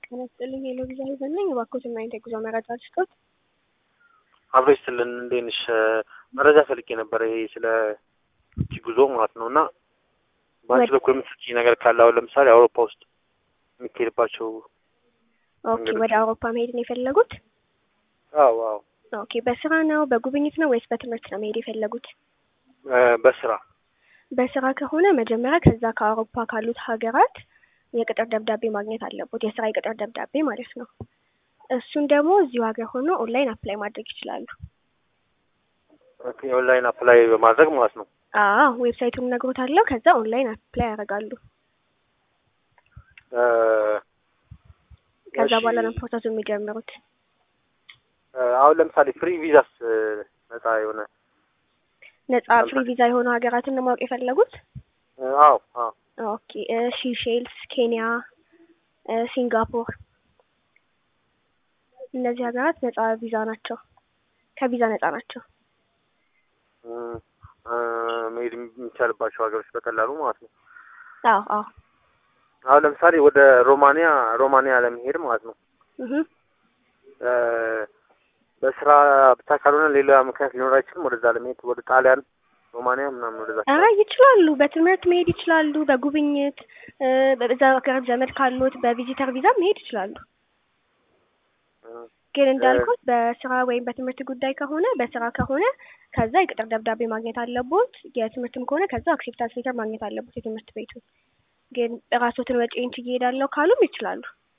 ጤና ይስጥልኝ ሄሎ ቪዛ ሄዘን ነኝ። እባክዎትን ምን አይነት የጉዞ መረጃ ልስጦት? አብሮ ይስጥልን እንዴት ነሽ? መረጃ ፈልጌ ነበረ ይሄ ስለ ውጭ ጉዞ ማለት ነው እና በአንቺ በኩል የምትሰጪኝ ነገር ካለ አሁን ለምሳሌ አውሮፓ ውስጥ የሚካሄድባቸው ኦኬ፣ ወደ አውሮፓ መሄድ ነው የፈለጉት? አዎ አዎ ኦኬ፣ በስራ ነው በጉብኝት ነው ወይስ በትምህርት ነው መሄድ የፈለጉት? እ በስራ በስራ ከሆነ መጀመሪያ ከዛ ከአውሮፓ ካሉት ሀገራት የቅጥር ደብዳቤ ማግኘት አለቦት፣ የስራ የቅጥር ደብዳቤ ማለት ነው። እሱን ደግሞ እዚሁ ሀገር ሆኖ ኦንላይን አፕላይ ማድረግ ይችላሉ። ኦኬ፣ ኦንላይን አፕላይ በማድረግ ማለት ነው። አዎ ዌብሳይቱን እነግሮታለሁ። ከዛ ኦንላይን አፕላይ ያደርጋሉ። እ ከዛ እሺ፣ በኋላ ነው ፕሮሰሱ የሚጀምሩት። እ አሁን ለምሳሌ ፍሪ ቪዛስ እ ነፃ የሆነ ነጻ ፍሪ ቪዛ የሆኑ ሀገራትን ነው ማወቅ የፈለጉት? እ አዎ አዎ ኦኬ እ ሲሼልስ፣ ኬንያ፣ እ ሲንጋፖር እነዚህ ሀገራት ነጻ ቪዛ ናቸው። ከቪዛ ነጻ ናቸው። እ እ መሄድ የሚቻልባቸው ሀገሮች በቀላሉ ማለት ነው። አዎ አዎ አሁን ለምሳሌ ወደ ሮማኒያ ሮማኒያ ለመሄድ ማለት ነው እህ እ በስራ ብቻ ካልሆነ ሌላ ምክንያት ሊኖር አይችልም። ወደዛ ለመሄድ ወደ ጣሊያን፣ ሮማኒያ ምናምን ወደዛ ኧረ ይችላሉ። በትምህርት መሄድ ይችላሉ። በጉብኝት እ በዛ ሀገር ዘመድ ካሉት በቪዚተር ቪዛ መሄድ ይችላሉ። እ ግን እንዳልኩት በስራ ወይም በትምህርት ጉዳይ ከሆነ በስራ ከሆነ ከዛ የቅጥር ደብዳቤ ማግኘት አለቦት። የትምህርትም ከሆነ ከዛ አክሴፕታንስ ሌተር ማግኘት አለቦት የትምህርት ቤቱ። ግን ራስዎትን ወጪን ችዬ እሄዳለሁ ካሉም ይችላሉ።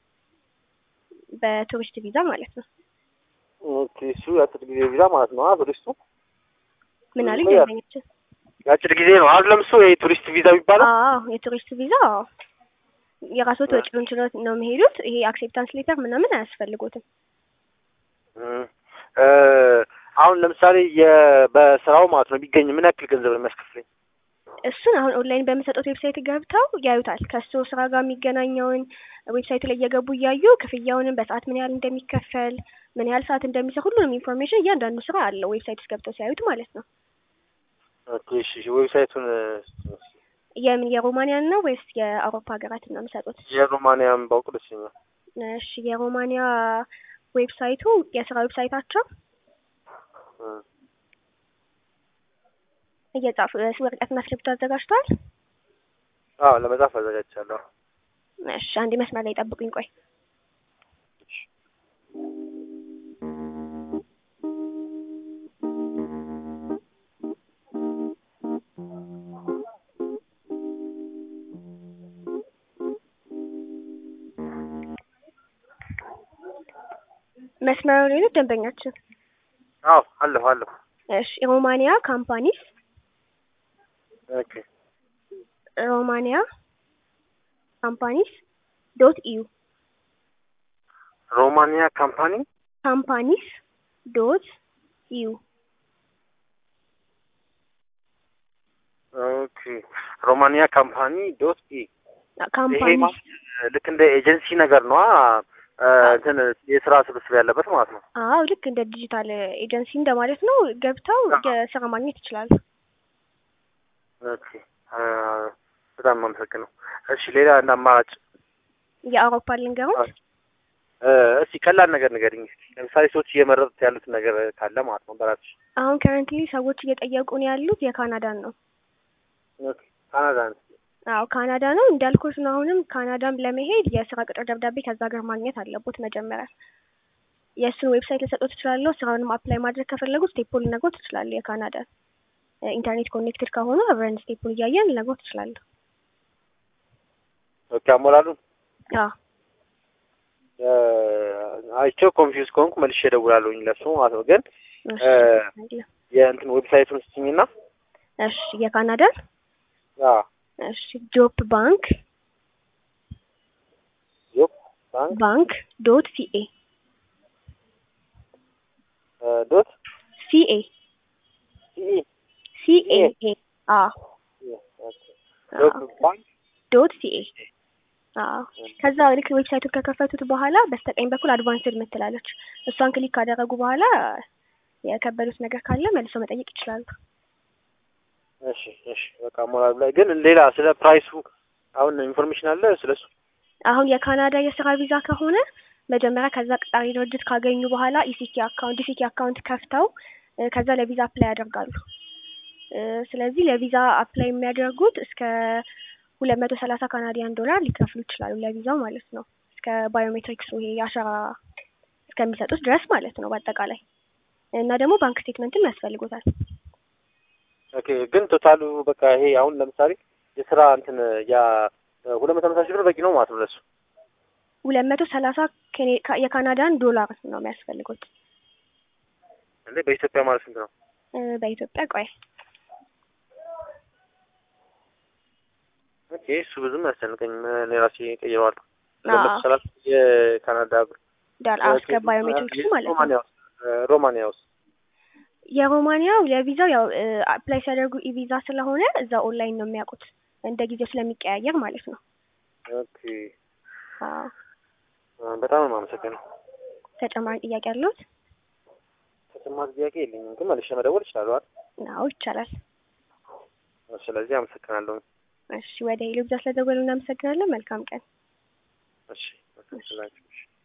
በቱሪስት ቪዛ ማለት ነው። ኦኬ እሱ የአጭር ጊዜ ቪዛ ማለት ነው። አዎ ቱሪስቱ ምን አሉኝ? ያ- ደንበኛችን የአጭር ጊዜ ነው። አሁን ለምሱ የቱሪስት ቪዛ የሚባለው አዎ የቱሪስት ቪዛ አዎ። የራስዎት ወጪውን ችሎት ነው የሚሄዱት። ይሄ አክሴፕታንስ ሌተር ምናምን አያስፈልጎትም። እ እ አሁን ለምሳሌ የ- በስራው ማለት ነው ቢገኝ ምን ያክል ገንዘብ ነው የሚያስከፍለኝ? እሱን አሁን ኦንላይን በሚሰጡት ዌብሳይት ገብተው ያዩታል። ከሱ ስራ ጋር የሚገናኘውን ዌብሳይቱ ላይ እየገቡ እያዩ ክፍያውንም በሰዓት ምን ያህል እንደሚከፈል ምን ያህል ሰዓት እንደሚሰራ ሁሉንም ኢንፎርሜሽን እያንዳንዱ ስራ አለው ዌብሳይት ውስጥ ገብተው ሲያዩት ማለት ነው። ኦኬ እሺ እሺ፣ ዌብሳይቱን እ የምን የሮማኒያን ነው ወይስ የአውሮፓ ሀገራትን ነው የሚሰጡት? የሮማኒያን ባውቅ ደስ ይለኛል። እሺ የሮማኒያ ዌብሳይቱ የስራ ዌብሳይታቸው እ እየጻፉ ወረቀትና እስክሪብቶ አዘጋጅተዋል። አዎ ለመጻፍ አዘጋጅቻለሁ። እሺ አንድ መስመር ላይ ጠብቁኝ። ቆይ መስመሩ ላይ ነው ደንበኛችን። አዎ አለሁ አለሁ። እሺ ሮማኒያ ካምፓኒስ ኦኬ ሮማኒያ ካምፓኒስ ዶት ኢዩ ሮማኒያ ካምፓኒ ካምፓኒስ ዶት ኢዩ ኦኬ ሮማኒያ ካምፓኒ ዶት ኢ ይሄ ካምፓኒስ ማለት ልክ እንደ ኤጀንሲ ነገር ነው። እንትን የስራ ስብስብ ያለበት ማለት ነው። አዎ ልክ እንደ ዲጂታል ኤጀንሲ እንደማለት ነው። ገብተው የስራ ማግኘት ይችላሉ። ኦኬ አ፣ በጣም አመሰግነው። እሺ ሌላ እንደ አማራጭ የአውሮፓ ልንገሮች እ፣ እስኪ ቀላል ነገር ንገሪኝ እስኪ። ለምሳሌ ሰዎች እየመረጡት ያሉት ነገር ካለ ማለት ነው በራስሽ። አሁን ከረንትሊ ሰዎች እየጠየቁን ያሉት የካናዳን ነው። ኦኬ ካናዳ ነው። አዎ ካናዳ ነው እንዳልኩት ነው። አሁንም ካናዳም ለመሄድ የስራ ቅጥር ደብዳቤ ከዛ ሀገር ማግኘት አለቦት መጀመሪያ። የእሱን ዌብሳይት ልሰጡት እችላለሁ። ስራውንም አፕላይ ማድረግ ከፈለጉ ስቴፑን ልነግሮት እችላለሁ። የካናዳን ኢንተርኔት ኮኔክትድ ከሆኑ አብረን ስቴፑን እያየን ልነግሮት እችላለሁ። ኦኬ አሞላሉን አዎ እ፣ አይቼው ኮንፊውዝ ከሆንኩ መልሼ እደውላለሁኝ ለሱ ማለት ነው። ግን እሺ እ፣ የእንትን ዌብሳይቱን ስጭኝና እሺ የካናዳን አዎ እሺ ጆብ ባንክ ዮፕ ባንክ ባንክ ዶት ሲኤ እ፣ ዶት ሲኤ ሲኢ ሲኤ አ ኦኬ ዮፕ ባንክ ዶት ሲኤ አዎ ከዛ ልክ ዌብሳይቱን ከከፈቱት በኋላ በስተቀኝ በኩል አድቫንስድ ምትላለች። እሷን ክሊክ ካደረጉ በኋላ የከበዱት ነገር ካለ መልሰው መጠየቅ ይችላሉ። እሺ እሺ በቃ ሞራል ላይ ግን ሌላ ስለ ፕራይሱ አሁን ኢንፎርሜሽን አለ ስለሱ አሁን የካናዳ የስራ ቪዛ ከሆነ መጀመሪያ ከዛ ቀጣሪ ድርጅት ካገኙ በኋላ ኢሲቲ አካውንት ኢሲቲ አካውንት ከፍተው እ ከዛ ለቪዛ አፕላይ ያደርጋሉ። እ ስለዚህ ለቪዛ አፕላይ የሚያደርጉት እስከ ሁለት መቶ ሰላሳ ካናዲያን ዶላር ሊከፍሉ ይችላሉ ለቪዛው ማለት ነው። እስከ ባዮሜትሪክሱ ይሄ የአሻራ እስከሚሰጡት ድረስ ማለት ነው በአጠቃላይ እና ደግሞ ባንክ ስቴትመንትም ያስፈልጎታል። ኦኬ ግን ቶታሉ በቃ ይሄ አሁን ለምሳሌ የስራ እንትን ያ ሁለት መቶ ሃምሳ ሺህ ብር በቂ ነው ማለት ነው ለሱ። ሁለት መቶ ሰላሳ ኬኔ- ካ- የካናዳን ዶላር ነው የሚያስፈልጉት እንዴ በኢትዮጵያ ማለት ስንት ነው? እ በኢትዮጵያ ቆይ ኦኬ እሱ ብዙም አያስጨንቀኝም። እኔ ራሴ ቀይረዋለሁ። አዎ። ሁለት መቶ ሰላሳ የካናዳ ብር ዳል እስከ ባዮሜትሪክሱ ማለት ነው። ሮማንያ ውስጥ ሮማንያ ውስጥ የሮማኒያው ለቪዛው ያው አፕላይ ሲያደርጉ ኢቪዛ ስለሆነ እዛ ኦንላይን ነው የሚያውቁት እንደ ጊዜው ስለሚቀያየር ማለት ነው። ኦኬ አዎ። በጣም ነው የማመሰግነው። ተጨማሪ ጥያቄ አለዎት? ተጨማሪ ጥያቄ የለኝም፣ ግን መልሼ መደወል እችላለሁ አይደል? አዎ ይቻላል። ስለዚህ አመሰግናለሁ። እሺ ወደ ሄሎ ብዛ ስለደወሉ እናመሰግናለን። መልካም ቀን። እሺ፣ እሺ